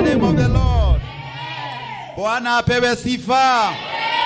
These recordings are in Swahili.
name of the Lord. Bwana apewe sifa.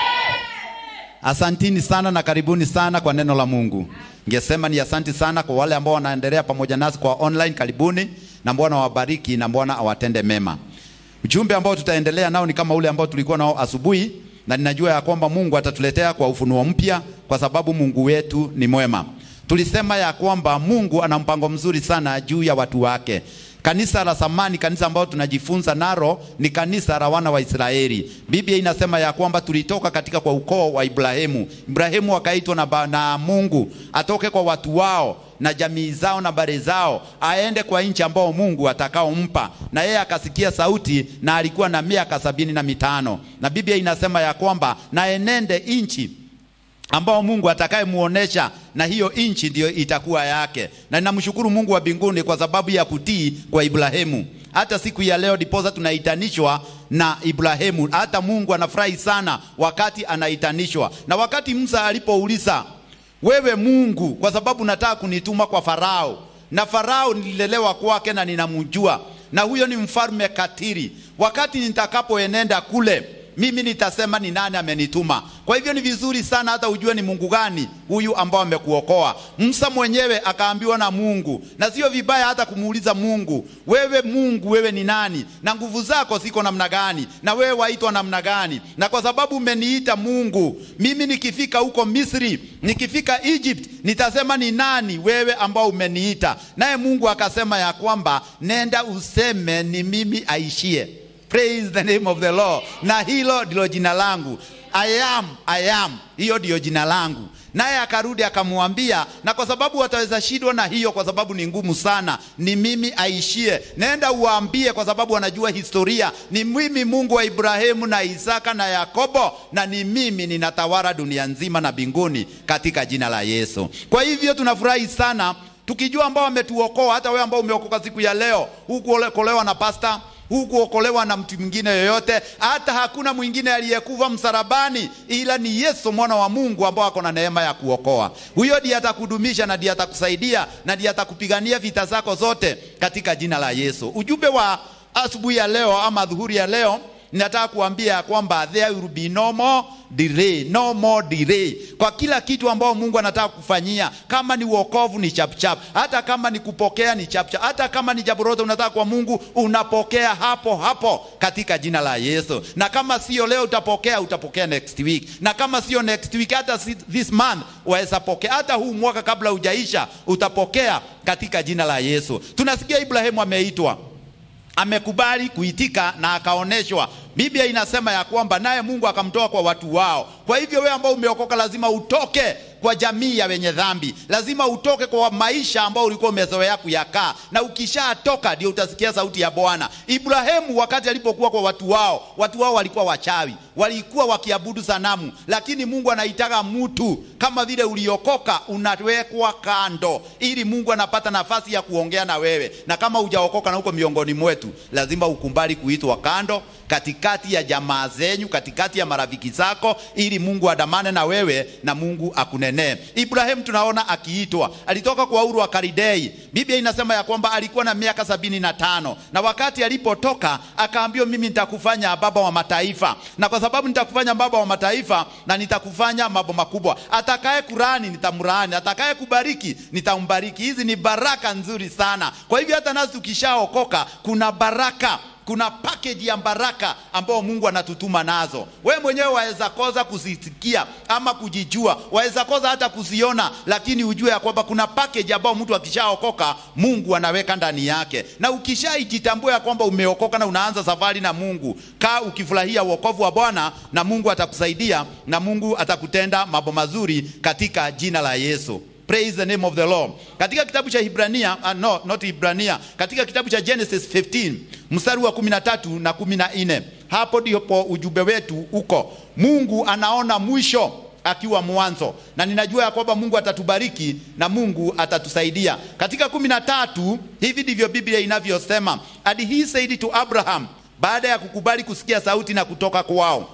Asantini sana na karibuni sana kwa neno la Mungu. Ningesema ni asanti sana kwa wale ambao wanaendelea pamoja nasi kwa online, karibuni na Bwana awabariki na Bwana awatende mema. Ujumbe ambao tutaendelea nao ni kama ule ambao tulikuwa nao asubuhi, na ninajua ya kwamba Mungu atatuletea kwa ufunuo mpya, kwa sababu Mungu wetu ni mwema. Tulisema ya kwamba Mungu ana mpango mzuri sana juu ya watu wake. Kanisa la zamani, kanisa ambalo tunajifunza naro ni kanisa la wana wa Israeli. Biblia inasema ya kwamba tulitoka katika kwa ukoo wa Ibrahimu. Ibrahimu akaitwa na, ba- na Mungu atoke kwa watu wao na jamii zao na bare zao aende kwa nchi ambao Mungu atakaompa, na yeye akasikia sauti, na alikuwa na miaka sabini na mitano, na Biblia inasema ya kwamba na enende nchi ambao Mungu atakayemuonesha na hiyo nchi ndiyo itakuwa yake. Na ninamshukuru Mungu wa mbinguni kwa sababu ya kutii kwa Ibrahimu. Hata siku ya leo diposa tunaitanishwa na Ibrahimu. Hata Mungu anafurahi sana wakati anaitanishwa, na wakati Musa alipouliza wewe Mungu, kwa sababu nataka kunituma kwa Farao, na Farao nililelewa kwake na ninamjua, na huyo ni mfalme katiri. Wakati nitakapoenenda kule mimi nitasema ni nani amenituma. Kwa hivyo ni vizuri sana hata ujue ni Mungu gani huyu ambao amekuokoa. Musa mwenyewe akaambiwa na Mungu, na sio vibaya hata kumuuliza Mungu, wewe Mungu, wewe ni nani na nguvu zako ziko namna gani, na wewe waitwa namna gani? Na kwa sababu umeniita Mungu, mimi nikifika huko Misri, nikifika Egypt, nitasema ni nani wewe ambao umeniita. Naye Mungu akasema ya kwamba nenda useme ni mimi aishie Praise the name of the Lord. Na hilo ndilo jina langu. I am, I am. Hiyo ndiyo jina langu. Naye akarudi akamwambia, na kwa sababu wataweza shindwa na hiyo, kwa sababu ni ngumu sana, ni mimi aishie. Nenda uwaambie, kwa sababu wanajua historia, ni mimi Mungu wa Ibrahimu na Isaka na Yakobo, na ni mimi ninatawala dunia nzima na mbinguni katika jina la Yesu. Kwa hivyo tunafurahi sana tukijua ambao wametuokoa. Hata wewe ambao umeokoka siku ya leo, hukuokolewa na pasta hukuokolewa na mtu mwingine yoyote, hata hakuna mwingine aliyekufa msalabani ila ni Yesu mwana wa Mungu ambao ako na neema ya kuokoa. Huyo ndiye atakudumisha na ndiye atakusaidia na ndiye atakupigania vita zako zote katika jina la Yesu. Ujumbe wa asubuhi ya leo ama dhuhuri ya leo ninataka kuambia ya kwamba there will be no more delay, no more delay kwa kila kitu ambao Mungu anataka kufanyia. Kama ni wokovu ni chapchap, hata kama ni kupokea ni chapchap, hata kama ni jambo lolote unataka kwa Mungu unapokea hapo hapo katika jina la Yesu. Na kama sio leo utapokea, utapokea next week, na kama sio next week, hata si- this month waweza pokea, hata huu mwaka kabla hujaisha utapokea katika jina la Yesu. Tunasikia Ibrahimu ameitwa amekubali kuitika na akaoneshwa. Biblia inasema ya kwamba naye Mungu akamtoa kwa watu wao. Kwa hivyo wewe ambao umeokoka lazima utoke kwa jamii ya wenye dhambi, lazima utoke kwa maisha ambao ulikuwa umezoea kuyakaa, na ukishatoka ndio utasikia sauti ya Bwana. Ibrahimu wakati alipokuwa kwa watu wao, watu wao walikuwa wachawi, walikuwa wakiabudu sanamu, lakini Mungu anaitaka mtu kama vile uliokoka, unawekwa kando ili Mungu anapata nafasi ya kuongea na wewe, na kama hujaokoka na huko miongoni mwetu, lazima ukumbali kuitwa kando katikati ya jamaa zenyu, katikati ya marafiki zako, ili Mungu adamane na wewe na Mungu akunenee. Ibrahimu tunaona akiitwa, alitoka kwa Uru wa Kaldei. Biblia inasema ya kwamba alikuwa na miaka sabini na tano na wakati alipotoka akaambiwa, mimi nitakufanya baba wa mataifa, na kwa sababu nitakufanya baba wa mataifa na nitakufanya mambo makubwa, atakaye kurani nitamrani, atakaye kubariki nitambariki. Hizi ni baraka nzuri sana. Kwa hivyo hata nasi tukishaokoka kuna baraka kuna package ya baraka ambao Mungu anatutuma nazo. We mwenyewe waweza koza kuzisikia ama kujijua, waweza koza hata kuziona, lakini ujue ya kwamba kuna package ambao mtu akishaokoka Mungu anaweka ndani yake, na ukishaijitambua ya kwamba umeokoka na unaanza safari na Mungu, kaa ukifurahia wokovu wa Bwana na Mungu atakusaidia na Mungu atakutenda mambo mazuri katika jina la Yesu. Praise the name of the Lord. Katika kitabu cha Hibrania, uh, no, not Hibrania, katika kitabu cha Genesis 15 mstari wa 13 na 14, hapo ndipo ujumbe wetu uko. Mungu anaona mwisho akiwa mwanzo, na ninajua ya kwamba Mungu atatubariki na Mungu atatusaidia. Katika 13 hivi ndivyo Biblia inavyosema, and he said to Abraham, baada ya kukubali kusikia sauti na kutoka kwao,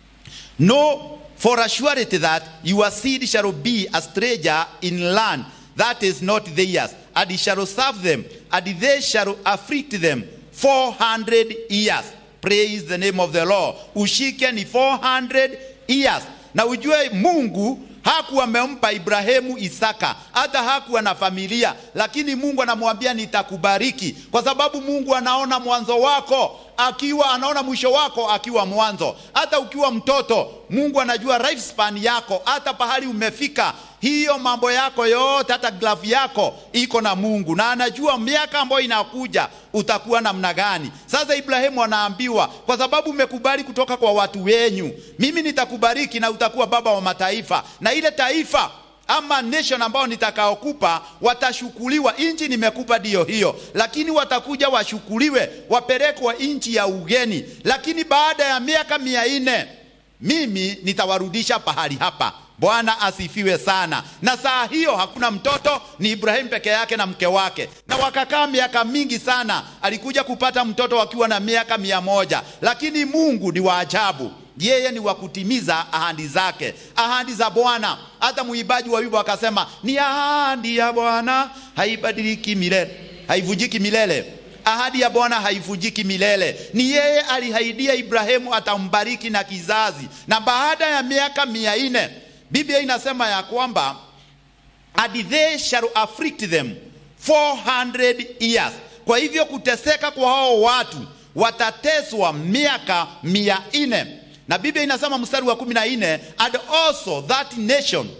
Know for a surety that your seed shall be a stranger in land that is not theirs, and shall serve them, and they shall afflict them 400 years. Praise the name of the Lord. Ushike ni 400 years, na ujue Mungu hakuwa amempa Ibrahimu Isaka, hata hakuwa na familia, lakini Mungu anamwambia nitakubariki, kwa sababu Mungu anaona mwanzo wako akiwa anaona mwisho wako akiwa mwanzo. Hata ukiwa mtoto, Mungu anajua lifespan yako, hata pahali umefika hiyo mambo yako yote, hata glavu yako iko na Mungu, na anajua miaka ambayo inakuja utakuwa namna gani. Sasa Ibrahimu anaambiwa, kwa sababu umekubali kutoka kwa watu wenyu, mimi nitakubariki na utakuwa baba wa mataifa, na ile taifa ama nation ambao nitakaokupa watashukuliwa. Nchi nimekupa ndiyo hiyo, lakini watakuja washukuliwe, wapelekwa nchi ya ugeni, lakini baada ya miaka mia nne mimi nitawarudisha pahali hapa. Bwana asifiwe sana. Na saa hiyo hakuna mtoto, ni Ibrahimu peke yake na mke wake, na wakakaa miaka mingi sana. Alikuja kupata mtoto wakiwa na miaka mia moja, lakini Mungu ni wa ajabu yeye ni wa kutimiza ahadi zake, ahadi za Bwana. Hata mwimbaji wa wimbo akasema, ni ahadi ya Bwana haibadiliki milele, haivujiki milele. Ahadi ya Bwana haivujiki milele. Ni yeye alihaidia Ibrahimu atambariki na kizazi, na baada ya miaka mia nne Biblia inasema ya kwamba and they shall afflict them 400 years. Kwa hivyo kuteseka kwa hao watu watateswa miaka mia nne na Biblia inasema mstari wa kumi na nne and also that nation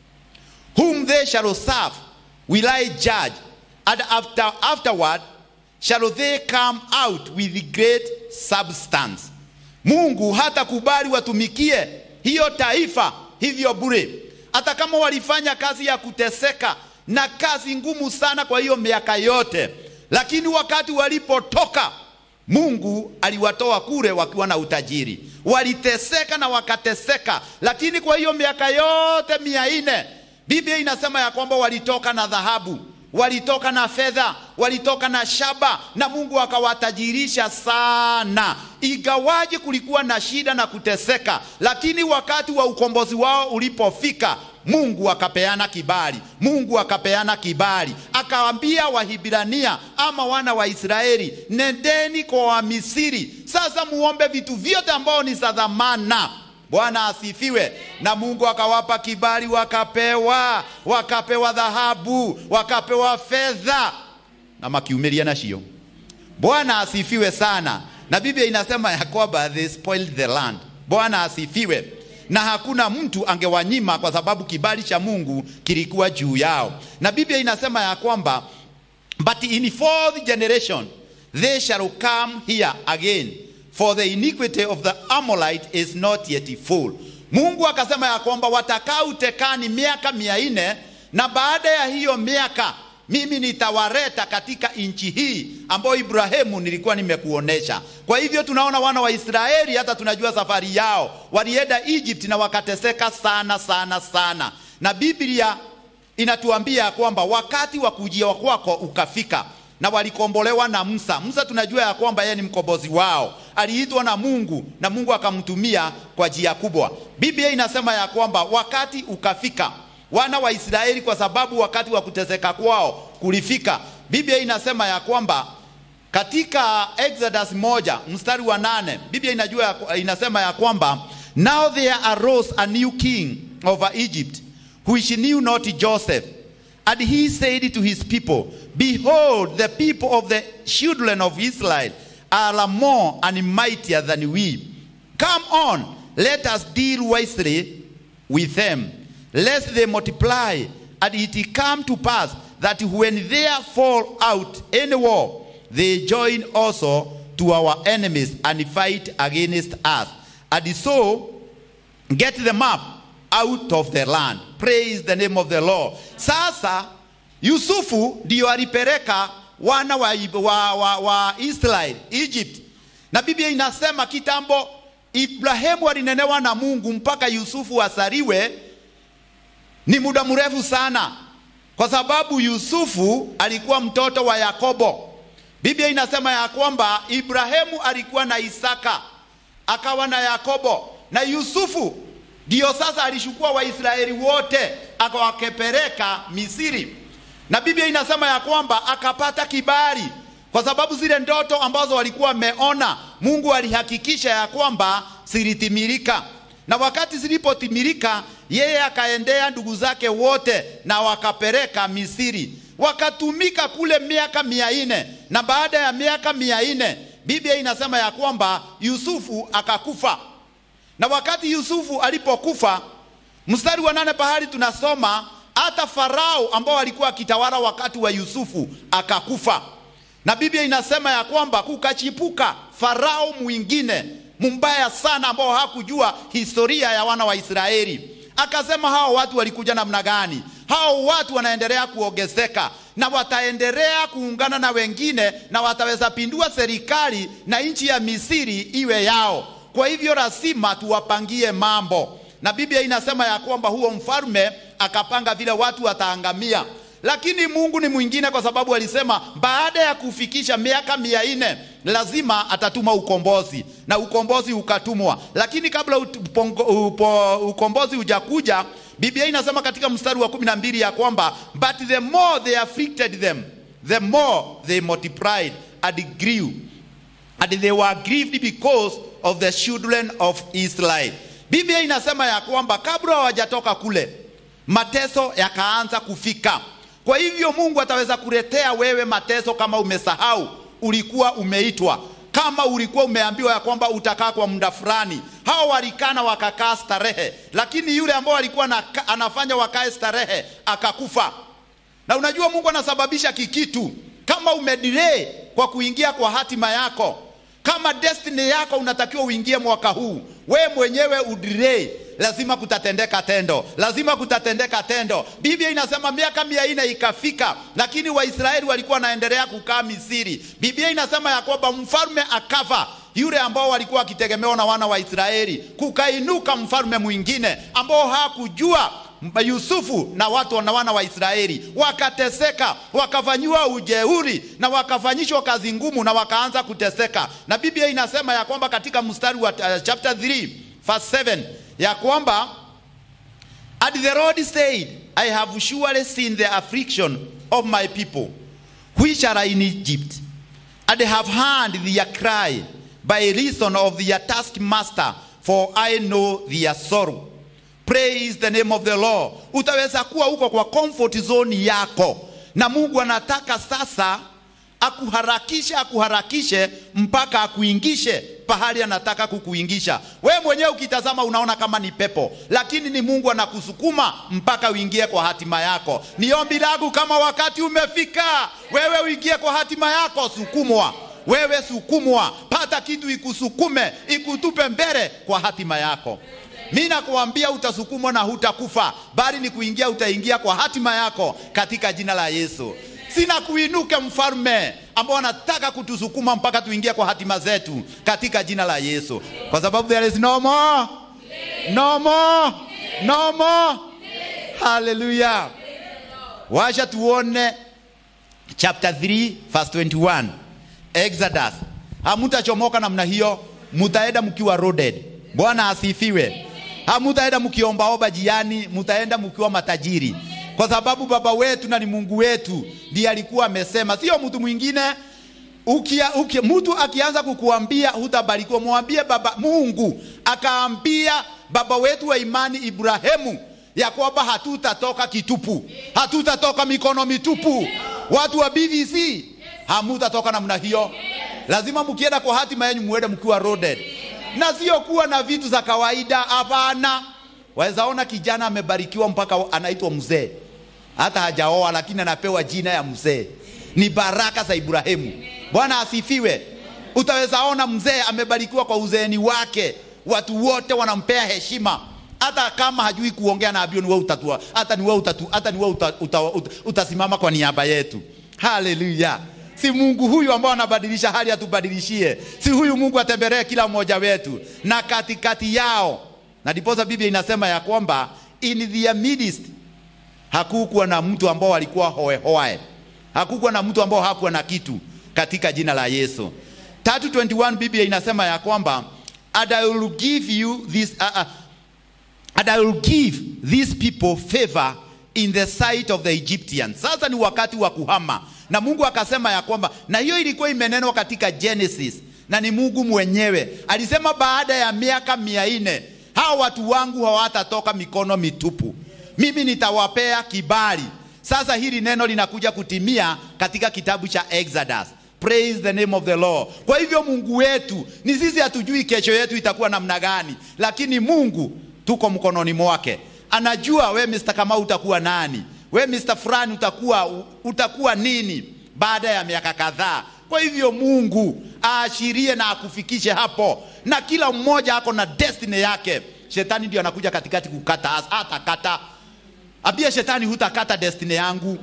whom they shall serve will I judge and after, afterward shall they come out with great substance. Mungu hatakubali watumikie hiyo taifa hivyo bure, hata kama walifanya kazi ya kuteseka na kazi ngumu sana kwa hiyo miaka yote, lakini wakati walipotoka Mungu aliwatoa kule wakiwa na utajiri. Waliteseka na wakateseka, lakini kwa hiyo miaka yote mia nne Biblia inasema ya kwamba walitoka na dhahabu, walitoka na fedha, walitoka na shaba, na Mungu akawatajirisha sana. Igawaje kulikuwa na shida na kuteseka, lakini wakati wa ukombozi wao ulipofika Mungu akapeana kibali, Mungu akapeana kibali, akawaambia Wahibrania ama wana wa Israeli, nendeni kwa Wamisiri sasa muombe vitu vyote ambao ni za dhamana. Bwana asifiwe. Na Mungu akawapa kibali, wakapewa, wakapewa dhahabu, wakapewa fedha na makiumilia nacio. Bwana asifiwe sana. Na Biblia inasema ya kwamba they spoiled the land. Bwana asifiwe na hakuna mtu angewanyima kwa sababu kibali cha Mungu kilikuwa juu yao. Na Biblia inasema ya kwamba but in fourth generation they shall come here again for the iniquity of the Amorite is not yet full. Mungu akasema ya kwamba watakaa utekani miaka mia nne na baada ya hiyo miaka mimi nitawareta katika nchi hii ambayo Ibrahimu nilikuwa nimekuonesha. Kwa hivyo tunaona wana wa Israeli, hata tunajua safari yao, walienda Egypt na wakateseka sana sana sana, na Biblia inatuambia kwamba wakati wa kujia kwako ukafika na walikombolewa na Musa. Musa tunajua ya kwamba yeye ni mkombozi wao, aliitwa na Mungu na Mungu akamtumia kwa njia kubwa. Biblia inasema ya kwamba wakati ukafika wana wa Israeli kwa sababu wakati wa kuteseka kwao kulifika. Biblia inasema ya kwamba katika Exodus moja mstari wa nane Biblia inajua inasema ya kwamba now there arose a new king over Egypt which knew not Joseph and he said to his people behold the people of the children of Israel are more and mightier than we come on let us deal wisely with them lest they multiply, and it come to pass that when they fall out any war, they join also to our enemies and fight against us, and so get them up out of the land. Praise the name of the Lord. Sasa Yusufu ndio alipeleka wana wa, wa, wa, wa Israel Egypt, na Biblia inasema kitambo Ibrahimu alinenewa na Mungu mpaka Yusufu asaliwe ni muda mrefu sana, kwa sababu Yusufu alikuwa mtoto wa Yakobo. Biblia inasema ya kwamba Ibrahimu alikuwa na Isaka akawa na Yakobo, na Yusufu ndiyo sasa alishukua Waisraeli wote akawakepeleka Misiri, na Biblia inasema ya kwamba akapata kibali kwa sababu zile ndoto ambazo walikuwa wameona Mungu alihakikisha ya kwamba zilitimilika, na wakati zilipotimilika, yeye akaendea ndugu zake wote na wakapeleka Misri, wakatumika kule miaka mia nne na baada ya miaka mia nne Biblia inasema ya kwamba Yusufu akakufa, na wakati Yusufu alipokufa, mstari wa nane pahali tunasoma hata Farao ambao alikuwa akitawala wakati wa Yusufu akakufa, na Biblia inasema ya kwamba kukachipuka Farao mwingine mbaya sana, ambao hakujua historia ya wana wa Israeli. Akasema hao watu walikuja namna gani? Hao watu wanaendelea kuongezeka na wataendelea kuungana na wengine na wataweza pindua serikali na nchi ya Misri iwe yao. Kwa hivyo lazima tuwapangie mambo, na Biblia inasema ya kwamba huo mfalme akapanga vile watu wataangamia, lakini Mungu ni mwingine, kwa sababu alisema baada ya kufikisha miaka mia nne lazima atatuma ukombozi, na ukombozi ukatumwa. Lakini kabla upongo, upo, ukombozi hujakuja, Biblia inasema katika mstari wa kumi na mbili ya kwamba but the more they afflicted them the more they multiplied and grew and they were grieved because of the children of Israel. Biblia inasema ya kwamba kabla hawajatoka kule mateso yakaanza kufika. Kwa hivyo Mungu ataweza kuletea wewe mateso kama umesahau ulikuwa umeitwa, kama ulikuwa umeambiwa ya kwamba utakaa kwa muda fulani. Hao walikana wakakaa starehe, lakini yule ambao alikuwa na, anafanya wakae starehe akakufa. Na unajua Mungu anasababisha kikitu kama umedelay kwa kuingia kwa hatima yako kama destiny yako unatakiwa uingie mwaka huu, we mwenyewe udelay, lazima kutatendeka tendo, lazima kutatendeka tendo. Biblia inasema miaka mia nne ikafika, lakini Waisraeli walikuwa wanaendelea kukaa Misri. Biblia inasema ya kwamba mfalme akafa yule ambao walikuwa wakitegemewa na wana wa Israeli, kukainuka mfalme mwingine ambao hakujua Yusufu na watu na wana wa Israeli wakateseka, wakafanyiwa ujeuri na wakafanyishwa kazi ngumu na wakaanza kuteseka. Na Biblia inasema ya kwamba katika mstari wa uh, chapter 3 verse 7 ya kwamba and the Lord said I have surely seen the affliction of my people which are in Egypt and have heard their cry by reason of their taskmaster for I know their sorrow Praise the name of the Lord. Utaweza kuwa huko kwa comfort zone yako, na Mungu anataka sasa akuharakishe, akuharakishe mpaka akuingishe pahali anataka kukuingisha. We mwenyewe ukitazama unaona kama ni pepo, lakini ni Mungu anakusukuma mpaka uingie kwa hatima yako. Ni ombi langu, kama wakati umefika, wewe uingie kwa hatima yako, sukumwa wewe, sukumwa, pata kitu ikusukume, ikutupe mbele kwa hatima yako. Mi nakuambia utasukumwa na hutakufa, bali ni kuingia, utaingia kwa hatima yako katika jina la Yesu. Sina kuinuke mfalme ambao anataka kutusukuma mpaka tuingie kwa hatima zetu katika jina la Yesu, kwa sababu there is no more, no more, no more. Haleluya! Wacha tuone chapter 3 verse 21 Exodus. Hamutachomoka namna hiyo, mutaenda mkiwa loaded. Bwana asifiwe. Hamutaenda mkiombaomba jiani, mutaenda mkiwa matajiri, kwa sababu baba wetu na ni Mungu wetu ndiye alikuwa amesema, sio mtu mwingine. Ukia, ukia, mtu akianza kukuambia hutabarikiwa, mwambie baba Mungu akaambia baba wetu wa imani Ibrahimu ya kwamba hatutatoka kitupu, hatutatoka mikono mitupu. Watu wa BVC hamutatoka namna hiyo, lazima mkienda kwa hatima yenu muende mkiwa loaded na sio kuwa na vitu za kawaida. Hapana, waweza ona kijana amebarikiwa mpaka anaitwa mzee, hata hajaoa lakini anapewa jina ya mzee. Ni baraka za Ibrahimu. Bwana asifiwe. Utaweza ona mzee amebarikiwa kwa uzeeni wake, watu wote wanampea heshima, hata kama hajui kuongea, na abio ni wewe utatua, hata ni wewe utatu, hata ni wewe uta, uta, uta, utasimama kwa niaba yetu. Haleluya! Si Mungu huyu ambao anabadilisha hali atubadilishie? Si huyu Mungu atembelee kila mmoja wetu na katikati yao. Na ndiposa Biblia inasema ya kwamba in their midst hakukuwa na mtu ambao alikuwa hoehoe, hakukuwa na mtu ambao hakuwa na kitu, katika jina la Yesu. 3:21 Biblia inasema ya kwamba and I will give you this uh, uh, and I will give these people favor in the sight of the Egyptians. Sasa ni wakati wa kuhama na Mungu akasema ya kwamba, na hiyo ilikuwa imenenwa katika Genesis na ni Mungu mwenyewe alisema, baada ya miaka mia nne hawa watu wangu hawatatoka mikono mitupu, mimi nitawapea kibali. Sasa hili neno linakuja kutimia katika kitabu cha Exodus. Praise the name of the Lord. Kwa hivyo Mungu wetu ni sisi, hatujui kesho yetu itakuwa namna gani, lakini Mungu tuko mkononi mwake. Anajua we Mr. Kamau utakuwa nani, we Mr. fulani utakuwa, utakuwa nini baada ya miaka kadhaa. Kwa hivyo Mungu aashirie na akufikishe hapo, na kila mmoja ako na destiny yake. Shetani ndio anakuja katikati kukata, hatakata. Ambia shetani, hutakata destiny yangu.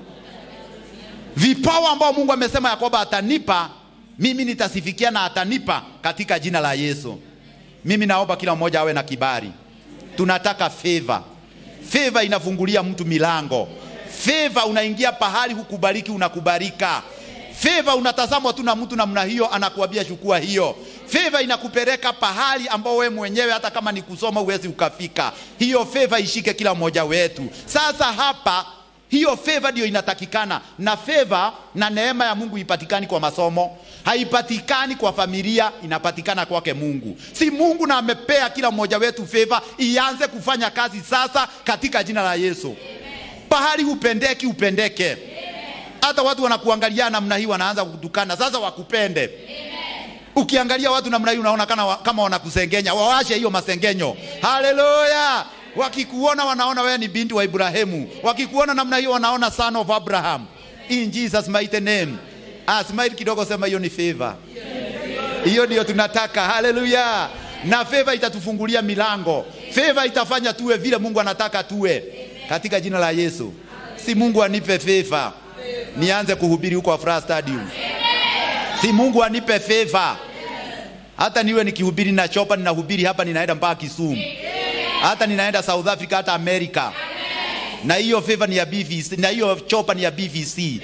Vipawa ambao Mungu amesema ya kwamba atanipa mimi, nitasifikia na atanipa katika jina la Yesu. Mimi naomba kila mmoja awe na kibali. Tunataka favor. Favor inafungulia mtu milango. Favor unaingia pahali hukubaliki, unakubalika. Favor unatazamwa tu na mtu namna hiyo, anakuambia chukua hiyo. Favor inakupeleka pahali ambao we mwenyewe hata kama ni kusoma uwezi ukafika. Hiyo favor ishike kila mmoja wetu. Sasa hapa hiyo favor ndio inatakikana, na favor na neema ya Mungu ipatikani kwa masomo, haipatikani kwa familia, inapatikana kwake Mungu. Si Mungu na amepea kila mmoja wetu favor, ianze kufanya kazi sasa katika jina la Yesu. Amen. Pahali upendeki upendeke. Hata watu wanakuangalia namna hii wanaanza kukutukana, sasa wakupende. Amen. Ukiangalia watu namna hii unaona kana, kama wanakusengenya, wawashe hiyo masengenyo. Haleluya! Wakikuona wanaona wewe ni binti wa Ibrahimu, wakikuona namna hiyo wanaona son of Abraham. In Jesus mighty name. Ah, smile kidogo, sema hiyo ni favor. Hiyo ndio tunataka. Haleluya! Na favor itatufungulia milango, favor itafanya tuwe vile Mungu anataka tuwe, katika jina la Yesu. Si Mungu anipe favor nianze kuhubiri huko Afraha Stadium. Si Mungu anipe favor hata niwe nikihubiri na chopa, ninahubiri hapa, ninaenda mpaka Kisumu, hata ninaenda South Africa, hata Amerika, na hiyo favor ni ya BVC, na hiyo chopa ni ya BVC.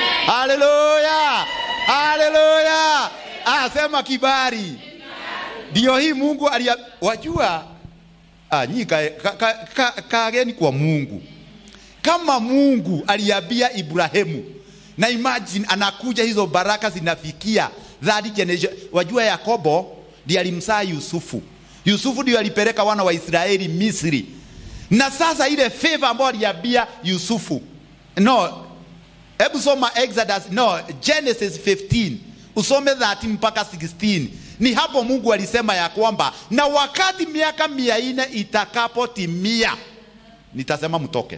Haleluya, haleluya! Ah, sema kibali ndio hii Mungu alia, wajua ah, nyi kaageni ka, ka, ka, ka kwa Mungu kama Mungu aliambia Ibrahimu, na imagine anakuja hizo baraka zinafikia that generation. Wajua Yakobo ndiye alimsaa Yusufu. Yusufu ndio alipeleka wana wa Israeli Misri, na sasa ile favor ambayo aliambia Yusufu, no, hebu soma Exodus, no, Genesis 15 usome 13 mpaka 16. Ni hapo Mungu alisema ya kwamba na wakati miaka mia nne itakapotimia nitasema mtoke.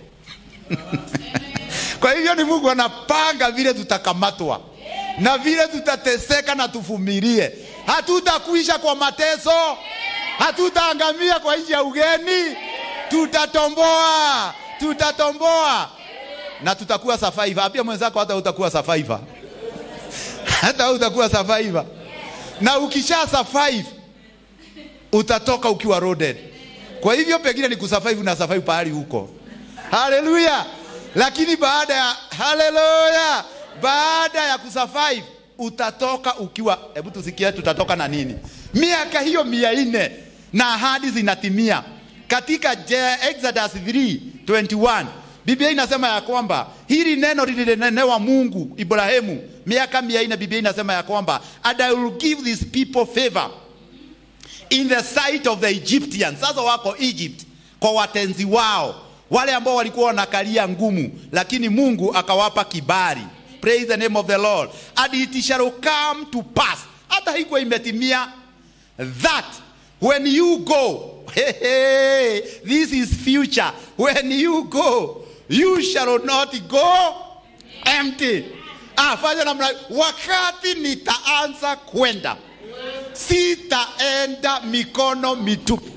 Kwa hivyo ni Mungu anapanga vile tutakamatwa na vile tutateseka na tuvumilie. Hatutakuisha kwa mateso, hatutaangamia kwa nchi ya ugeni, tutatomboa, tutatomboa na tutakuwa survivor. Ambia mwenzako hata utakuwa survivor, hata utakuwa survivor, na ukisha survive utatoka ukiwa loaded. Kwa hivyo pengine ni kusurvive na survive pahali huko. Haleluya! Lakini baada ya haleluya, baada ya kusurvive utatoka ukiwa, hebu tusikie, tutatoka na nini? Miaka hiyo mia nne na ahadi zinatimia katika Exodus 3:21 Biblia inasema ya kwamba hili neno lilinenewa Mungu Ibrahimu miaka mia nne. Biblia inasema ya kwamba and I will give these people favor in the sight of the Egyptians. Sasa wako Egypt kwa watenzi wao wale ambao walikuwa wanakalia ngumu, lakini Mungu akawapa kibali. Praise the name of the Lord. And it shall come to pass, hata hikuwa imetimia, that when you go hey, hey, this is future. When you go you shall not go empty. Ah, fanya namna, wakati nitaanza kwenda sitaenda mikono mitupu.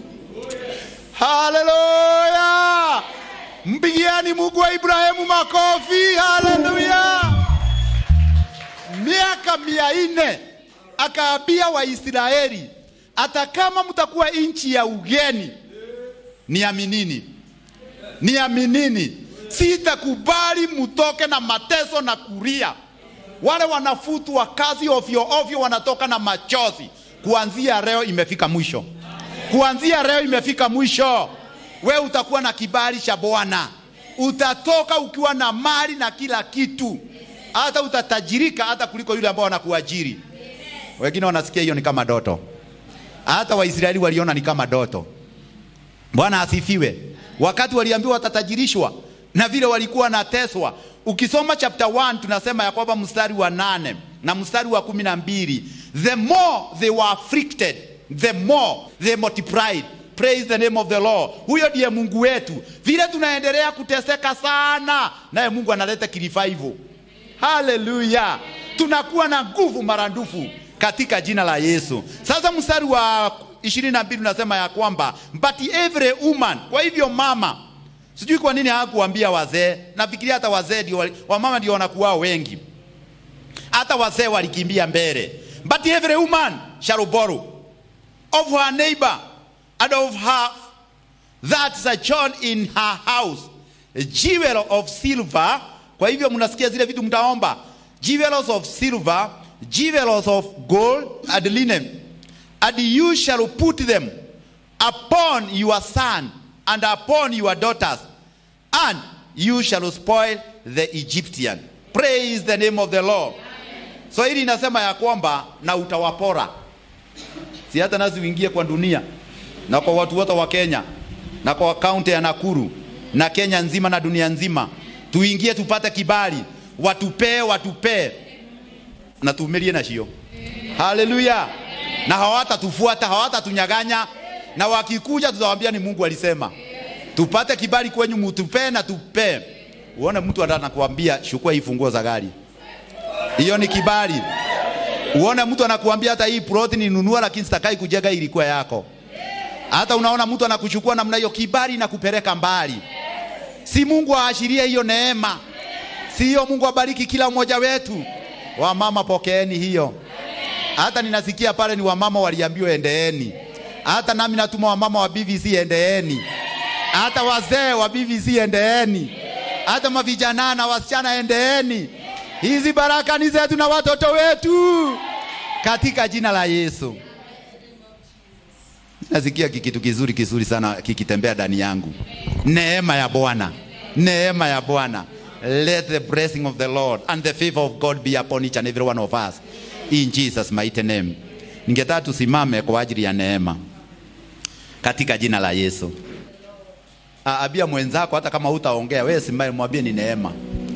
Haleluya! Mpigiani Mungu wa Ibrahimu makofi. Haleluya! Miaka mia nne akaambia Waisraeli, hata kama mtakuwa nchi ya ugeni, niaminini, niaminini, sitakubali mutoke na mateso na kulia. Wale wanafutwa kazi ovyo ovyo, wanatoka na machozi. Kuanzia leo imefika mwisho, kuanzia leo imefika mwisho. We utakuwa na kibali cha Bwana, utatoka ukiwa na mali na kila kitu. hata utatajirika hata kuliko yule ambao anakuajiri. Wengine wanasikia hiyo ni kama doto, hata Waisraeli waliona ni kama doto. Bwana asifiwe. Wakati waliambiwa watatajirishwa na vile walikuwa nateswa. Ukisoma chapter 1 tunasema ya kwamba mstari wa nane na mstari wa kumi na mbili the more they were afflicted the more they multiplied praise the name of the Lord. Huyo ndiye Mungu wetu. Vile tunaendelea kuteseka sana, naye Mungu analeta revival. Haleluya, tunakuwa na nguvu maradufu katika jina la Yesu. Sasa mstari wa ishirini na mbili unasema ya kwamba but every woman, kwa hivyo mama Sijui kwa nini hakuambia wazee. Nafikiria hata wazee ndio wali- wamama ndio wanakuwa wengi, hata wazee walikimbia mbele. But every woman shall borrow of her neighbor and of her that sojourn in her house a jewel of silver. Kwa hivyo mnasikia zile vitu mtaomba, jewels of silver, jewels of gold and linen, and you shall put them upon your son and upon your daughters, and you shall spoil the Egyptian. Praise the name of the Lord. So hili inasema ya kwamba na utawapora, si hata nasi uingie kwa dunia na kwa watu wote wa Kenya na kwa kaunti ya Nakuru na Kenya nzima na dunia nzima, tuingie tupate kibali, watupee watupee na tuumilie na shio. Haleluya! Na hawatatufuata hawatatunyaganya, na wakikuja tutawaambia ni Mungu alisema tupate kibali kwenyu, mutupee na tupee. Uone mtu anakuambia chukua hii funguo za gari, hiyo ni kibali. Uone mtu anakuambia hata hii plot ninunua, lakini sitakai kujenga, ilikuwa yako. Hata unaona mtu anakuchukua namna hiyo, kibali na kupeleka mbali. Si Mungu aashirie hiyo neema? Si hiyo Mungu abariki kila mmoja wetu. Wamama pokeeni hiyo. Hata ninasikia pale ni wamama waliambiwa endeeni. Hata nami natuma wamama wa BVC endeeni. Hata wazee wa BVC endeeni. Hata mavijana na wasichana endeeni. Hizi baraka ni zetu na watoto wetu katika jina la Yesu. Nasikia kikitu kizuri kizuri sana kikitembea ndani yangu. Neema ya Bwana, neema ya Bwana. Let the blessing of the Lord and the favor of God be upon each and every one of us in Jesus mighty name. Ningetaka tusimame kwa ajili ya neema katika jina la Yesu. Ah, Abia mwenzako, hata kama hutaongea wewe, simame mwambie ni neema,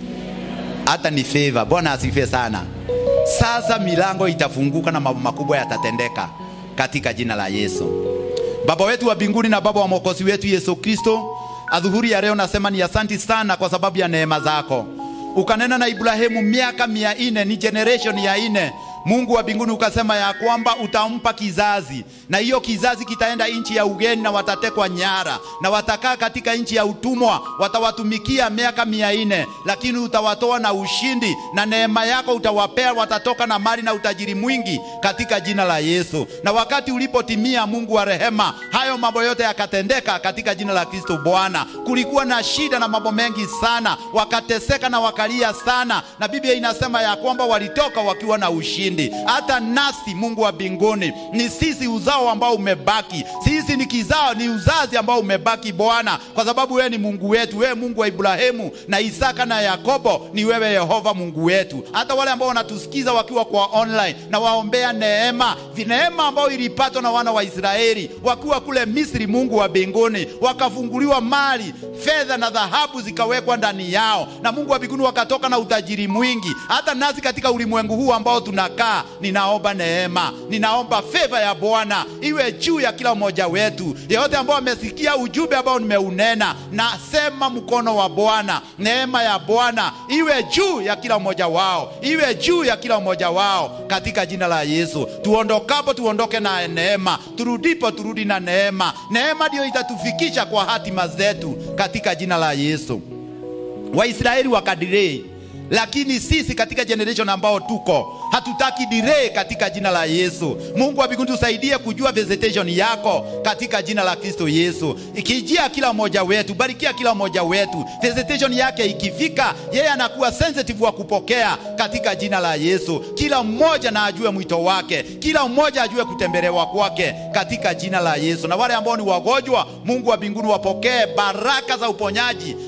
hata ni favor. Bwana asifiwe sana. Sasa milango itafunguka na mambo makubwa yatatendeka katika jina la Yesu. Baba wetu wa mbinguni na Baba wa mwokozi wetu Yesu Kristo, adhuhuri ya leo nasema ni asanti sana kwa sababu ya neema zako. Ukanena na Ibrahimu miaka mia nne, ni generation ya nne. Mungu wa mbinguni ukasema ya kwamba utampa kizazi, na hiyo kizazi kitaenda nchi ya ugeni na watatekwa nyara na watakaa katika nchi ya utumwa, watawatumikia miaka mia nne, lakini utawatoa na ushindi na neema yako utawapea, watatoka na mali na utajiri mwingi katika jina la Yesu. Na wakati ulipotimia, Mungu wa rehema, hayo mambo yote yakatendeka katika jina la Kristo Bwana. Kulikuwa na shida na mambo mengi sana, wakateseka na wakalia sana, na Biblia inasema ya kwamba walitoka wakiwa na ushindi. Hata nasi Mungu wa mbinguni, ni sisi uzao ambao umebaki, sisi ni kizao, ni uzazi ambao umebaki Bwana, kwa sababu wewe ni Mungu wetu, wewe Mungu wa Ibrahimu na Isaka na Yakobo, ni wewe Yehova Mungu wetu. Hata wale ambao wanatusikiza wakiwa kwa online, na waombea neema, neema ambayo ilipatwa na wana wa Israeli wakiwa kule Misri, Mungu wa mbinguni, wakafunguliwa mali, fedha na dhahabu zikawekwa ndani yao, na Mungu wa mbinguni wakatoka na utajiri mwingi. Hata nasi katika ulimwengu huu ambao tunakaa, ninaomba neema, ninaomba fedha ya Bwana iwe juu ya kila mmoja wetu, yeyote ambao amesikia ujumbe ambao nimeunena, nasema mkono wa Bwana, neema ya Bwana iwe juu ya kila mmoja wao, iwe juu ya kila mmoja wao katika jina la Yesu. Tuondokapo tuondoke na neema, turudipo turudi na neema. Neema ndiyo itatufikisha kwa hatima zetu katika jina la Yesu. Waisraeli wakadirei, lakini sisi katika generation ambao tuko hatutaki delay katika jina la Yesu. Mungu wa mbinguni tusaidie kujua visitation yako katika jina la Kristo Yesu, ikijia kila mmoja wetu, barikia kila mmoja wetu. Visitation yake ikifika, yeye anakuwa sensitive wa kupokea katika jina la Yesu. Kila mmoja na ajue mwito wake, kila mmoja ajue kutembelewa kwake katika jina la Yesu. Na wale ambao ni wagonjwa, Mungu wa mbinguni wapokee baraka za uponyaji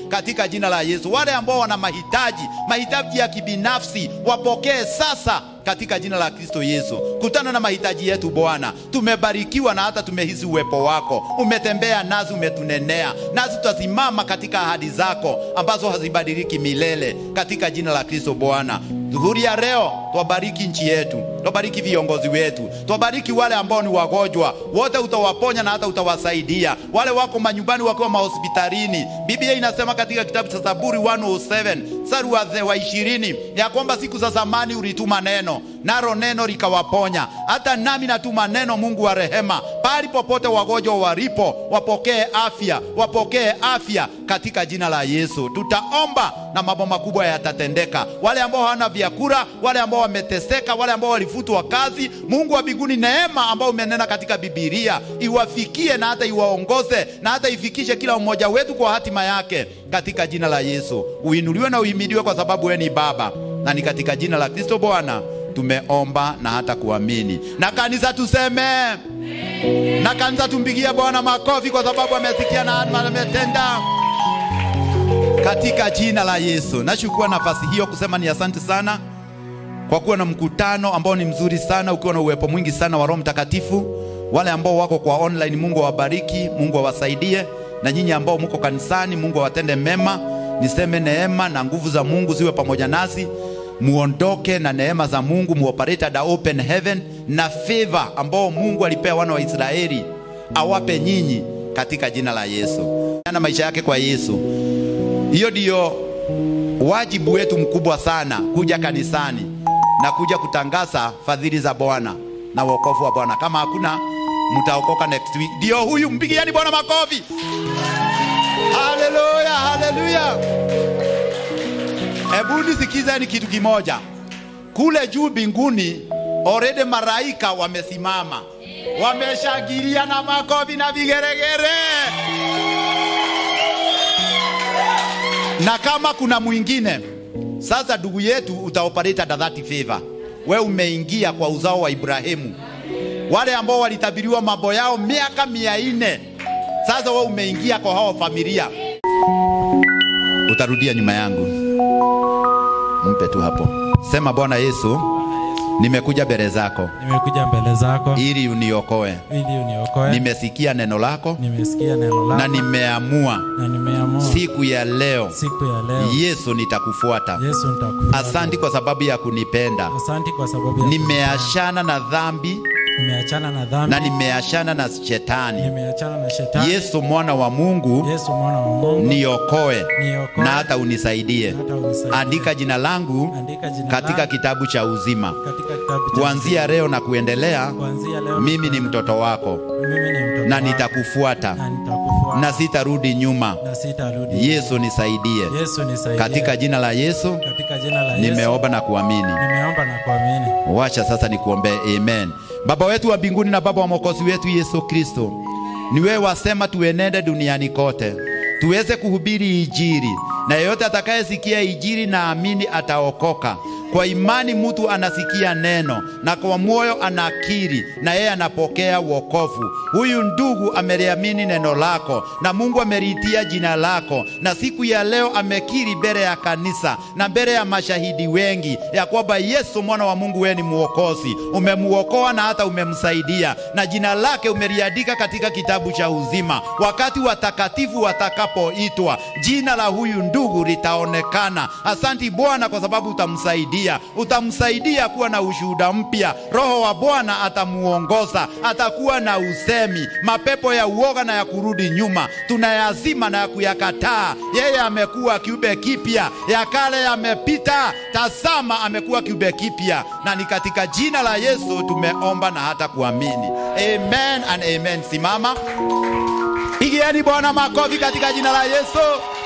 katika jina la Yesu. Wale ambao wana mahitaji, mahitaji ya kibinafsi, wapokee sasa katika jina la Kristo Yesu. Kutana na mahitaji yetu Bwana. Tumebarikiwa na hata tumehisi uwepo wako, umetembea nasi, umetunenea nasi, tutasimama katika ahadi zako ambazo hazibadiliki milele, katika jina la Kristo Bwana. Dhuhuri ya leo twabariki nchi yetu, twabariki viongozi wetu, twabariki wale ambao ni wagonjwa wote, utawaponya na hata utawasaidia wale wako manyumbani wakiwa mahospitalini. Biblia inasema katika kitabu cha Zaburi 107 mstari wa ishirini ya kwamba siku za zamani ulituma neno naro neno likawaponya. Hata nami natuma neno, Mungu wa rehema, pahali popote wagonjwa walipo, wapokee afya, wapokee afya katika jina la Yesu. Tutaomba na mambo makubwa yatatendeka. Wale ambao hawana vyakula, wale ambao wameteseka, wale ambao walifutwa kazi, Mungu wa mbinguni, neema ambao umenena katika Biblia iwafikie na hata iwaongoze na hata ifikishe kila mmoja wetu kwa hatima yake katika jina la Yesu. Uinuliwe na uhimidiwe kwa sababu wewe ni Baba, na ni katika jina la Kristo Bwana tumeomba na hata kuamini. Na kanisa tuseme, na kanisa tumpigie Bwana makofi kwa sababu amesikia na ametenda katika jina la Yesu. Nachukua nafasi hiyo kusema ni asante sana kwa kuwa na mkutano ambao ni mzuri sana, ukiwa na uwepo mwingi sana wa Roho Mtakatifu. Wale ambao wako kwa online, Mungu awabariki, Mungu awasaidie, na nyinyi ambao mko kanisani, Mungu awatende mema. Niseme neema na nguvu za Mungu ziwe pamoja nasi muondoke na neema za Mungu, muoperate the open heaven na favor ambao Mungu alipea wana wa Israeli awape nyinyi katika jina la Yesu. Na maisha yake kwa Yesu, hiyo ndiyo wajibu wetu mkubwa sana, kuja kanisani na kuja kutangaza fadhili za Bwana na wokovu wa Bwana. Kama hakuna mtaokoka next week. Ndio huyu, mpigiani Bwana makofi. Haleluya, haleluya. Hebu nisikizeni kitu kimoja. Kule juu mbinguni already malaika wamesimama, wameshangilia na makofi na vigeregere. Na kama kuna mwingine sasa, ndugu yetu, utaoperate under that favor. We umeingia kwa uzao wa Ibrahimu, wale ambao walitabiriwa mambo yao miaka mia nne. Sasa we umeingia kwa hao familia, utarudia nyuma yangu Mpe tu hapo, sema Bwana Yesu, nimekuja mbele zako Nimekuja mbele zako ili uniokoe. ili uniokoe. Nimesikia neno lako Nimesikia neno na lako nimeamua na nimeamua siku ya leo, siku ya leo Yesu, nitakufuata. Yesu nitakufuata. Asanti kwa sababu ya kunipenda. Asanti kwa sababu ya Nimeachana na dhambi nimeachana na dhambi na nimeachana na shetani. nimeachana na shetani. Yesu mwana wa Mungu, Yesu mwana wa Mungu niokoe niokoe na hata unisaidie. hata unisaidie. Andika jina langu Andika jina katika langu kitabu cha uzima. katika kitabu cha Kuanzia leo na kuendelea, kuanzia leo mimi ni mtoto wako mimi ni mtoto na wako. nitakufuata na nitakufuata na sitarudi nyuma. na sitarudi. Yesu nisaidie. Yesu nisaidie. Katika jina la Yesu katika jina la Yesu nimeomba na kuamini. nimeomba na kuamini. Wacha sasa nikuombee. Amen. Baba wetu wa mbinguni na Baba wa mwokozi wetu Yesu Kristo, ni wewe wasema tuenende duniani kote tuweze kuhubiri Injili, na yeyote atakayesikia Injili na amini ataokoka. Kwa imani mtu anasikia neno na kwa moyo anakiri na yeye anapokea wokovu. Huyu ndugu ameliamini neno lako na Mungu ameriitia jina lako, na siku ya leo amekiri mbele ya kanisa na mbele ya mashahidi wengi ya kwamba Yesu mwana wa Mungu wewe ni mwokozi, umemuokoa na hata umemsaidia, na jina lake umeliandika katika kitabu cha uzima. Wakati watakatifu watakapoitwa, jina la huyu ndugu litaonekana. Asanti Bwana kwa sababu utamsaidia, utamsaidia kuwa na ushuhuda mpya. Roho wa Bwana atamuongoza, atakuwa na usemi. Mapepo ya uoga na ya kurudi nyuma tunayazima na ya kuyakataa. Yeye amekuwa kiumbe kipya, ya kale yamepita, tazama amekuwa kiumbe kipya, na ni katika jina la Yesu tumeomba na hata kuamini. Amen and amen. Simama, pigieni Bwana makofi katika jina la Yesu.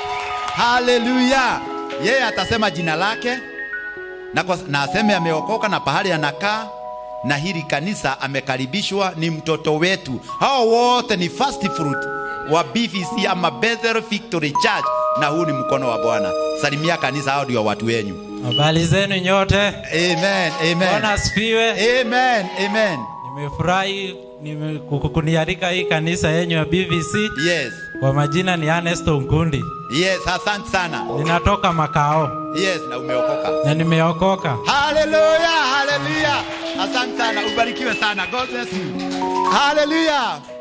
Haleluya! Yeye atasema jina lake na, kwa, na aseme ameokoka na pahali anakaa na hili kanisa amekaribishwa, ni mtoto wetu. Hao wote ni first fruit wa BVC ama Bethel Victory Church, na huu ni mkono wa Bwana. Salimia kanisa, hao ndio watu wenyu. Habari zenu nyote. Amen, amen. Bwana asifiwe. Amen, amen. Nimefurahi nime- ku- kunialika hii kanisa yenyu ya BVC. Yes. Kwa majina ni Ernesto Nkundi, Yes, asante sana. ninatoka Makao Yes, na umeokoka. na nimeokoka. Haleluya, haleluya. Asante sana. Ubarikiwe sana. God bless you. Haleluya.